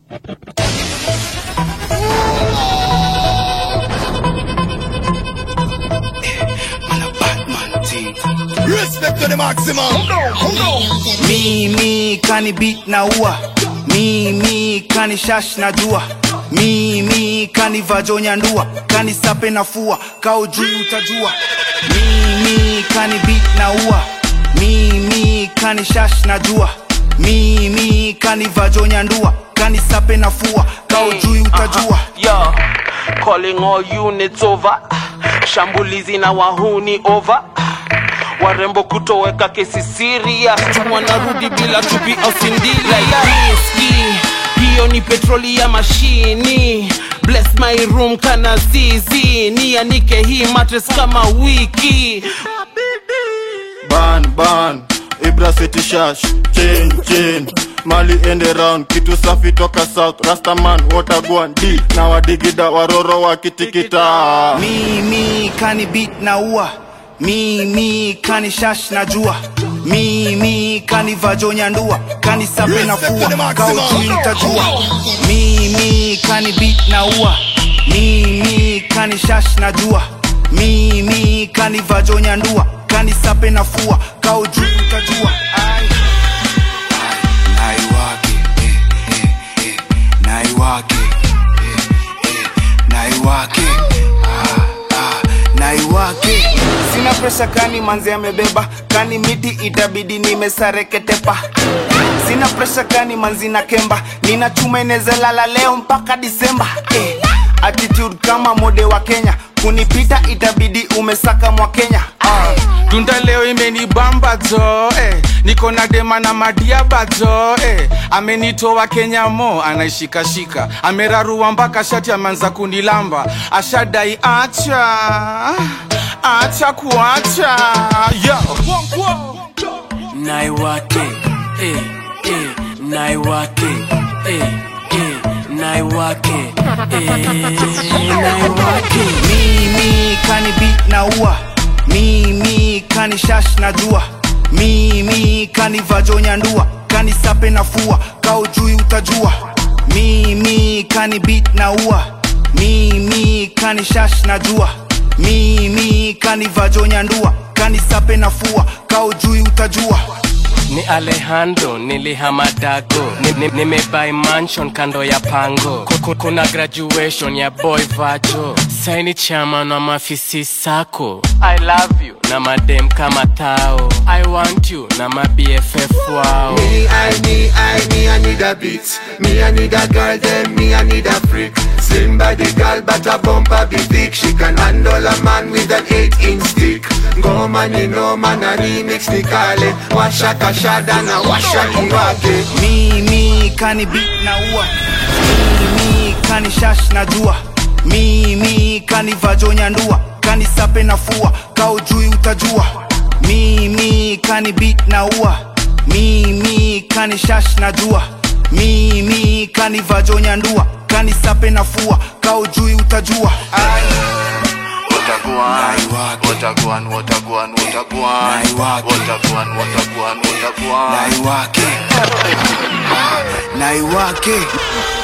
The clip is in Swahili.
Respect to the maximum. Mimi kani beat na ua Mimi kani shash na jua Mimi kani vajonya ndua Kani sape na fua Kao juu utajua Mimi kani beat na ua Mimi kani shash na jua Mimi kani vajonya ndua Kani sape na fua Kao juu utajua Yo, calling all units over. Shambulizi na wahuni over. Warembo kutoweka kesi serious, wanarudi bila chupi au sindila ya riski. Hiyo ni petroli ya mashini. Bless my room kana zizi, nianike hii mattress kama wiki. ban ban ibra city shash chain chain mali ende round kitu safi toka south rastaman watagwan d na wadigida waroro wakitikita Mimi kani beat na ua Mimi kani shash na jua Mimi kani vajonya ndua Kani sape na fua Kao juu utajua Mimi kani beat na ua Mimi kani shash na jua Mimi kani vajonya ndua Kani sape na fua Kao juu utajua Ai. Naiwake eh, eh, eh, Naiwake eh, eh, Naiwake ah, ah, Naiwake Sina presha kani manzi amebeba Kani miti itabidi nimesareketepa Sina presha kani manzi na kemba Nina chuma inezalala leo mpaka Disemba eh. Attitude kama mode wa Kenya Kunipita itabidi umesaka mwa Kenya ah. tunda leo imenibamba jo eh. niko na dema na madiaba jo eh. amenitoa kenya mo anaishikashika amerarua mpaka shati ameanza kunilamba ashadai acha acha kuacha yo Naiwake, eh, eh, naiwake, eh, eh, naiwake, eh, naiwake. Mimi kani beat na ua Mimi kani shash na jua Mimi kani vajonya ndua Kani sape na fua Kao juu utajua Mimi kani beat na ua Mimi kani shash na jua Mimi kani vajonya ndua Kani sape na fua Kao juu utajua ni alejandro nilihama dago nimebai ni, nimebuy mansion kando ya pango Ku- ku- kuna graduation ya boy vajo saini chairman wa mafisi sako i love you na madem kama tao i want you na mabff wao Me, I, me, I, me, I need a beat. Me, I need a girl, then me, I need a freak. Slim body girl, but a bumper be thick. She can handle a man with an eight-inch stick. Go man, you know man, a remix ni kale. Washa kashada na washa iwake. Mimi kani beat na ua Mimi kani shash na jua Mimi kani vajonya ndua Kani sape na fua Kao juu utajua Mimi kani beat na ua Mimi kani shash na jua Mimi kani vajonya ndua Kani sape na fua Kao juu utajua Ai. Wataguan, Naiwake. wataguan, wataguan, wataguan, Naiwake. wataguan, wataguan, wataguan. Naiwake Naiwake